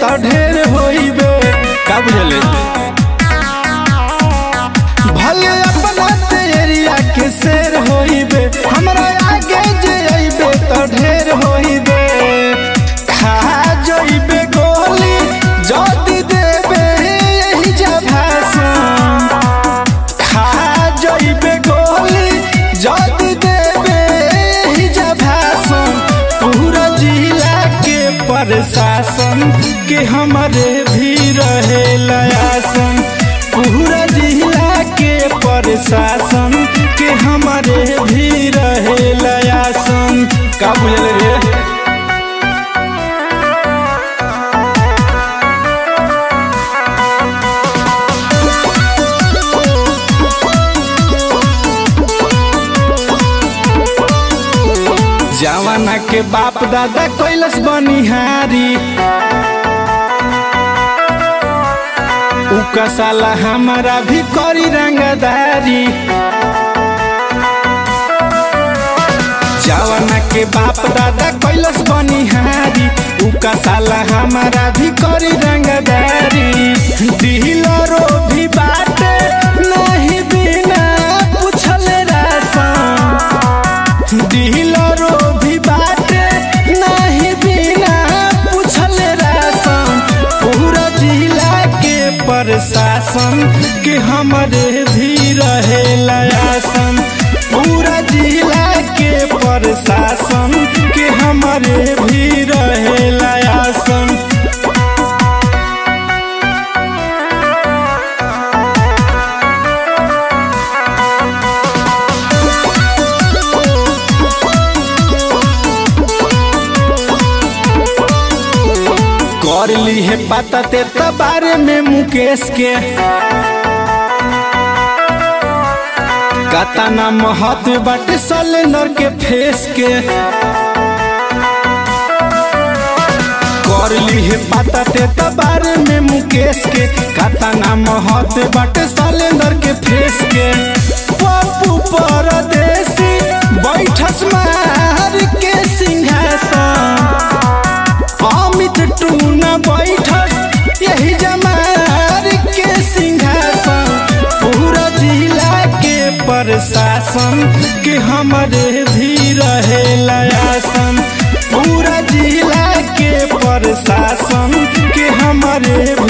त ढेर होइबे का बुझले भले अपना तेरिया के शेर होइबे हमरा आगे जे अइबे त ढेर होइबे खा जइबे गोली जदी देबे यही जा भाषण खा जइबे गोली जदी देबे यही जा भाषण पूरा जिला के प्रशासन के हमारे भी रहे लयासन पूरा जिला के प्रशासन के हमारे भी रहे लयासन का बुझल रे जवाना के बाप दादा कैलस बनिहारी उका साला हमारा भी करी रंगदारी जवाना के बाप दादा कैलस बनिहारी उका साला हमारा भी करी रंगदारी दिलरो भी बाटे नहीं बिना पूछले रासन दिलरो भी बाटे नहीं बिना पूछले रासन पूरा जिला के प्रशासन के हमारे भी रहे लयासन पूरा जिला के प्रशासन के हमारे भी रहे लयासन कर ली है पता ते बारे में मुकेश के कतना महत्व बाटे सलेंडर के फेस के कर ली है पता ते बारे में मुकेश के कतना महत्व बाटे सलेंडर के फेस के पप्पू परदेसी बैठस मार के सिंहासन अमित टूना बैठस यही जमार के सिंहासन पूरा जिला के प्रशासन के हमारे भी रहे लयासन पूरा जिला के प्रशासन के हमारे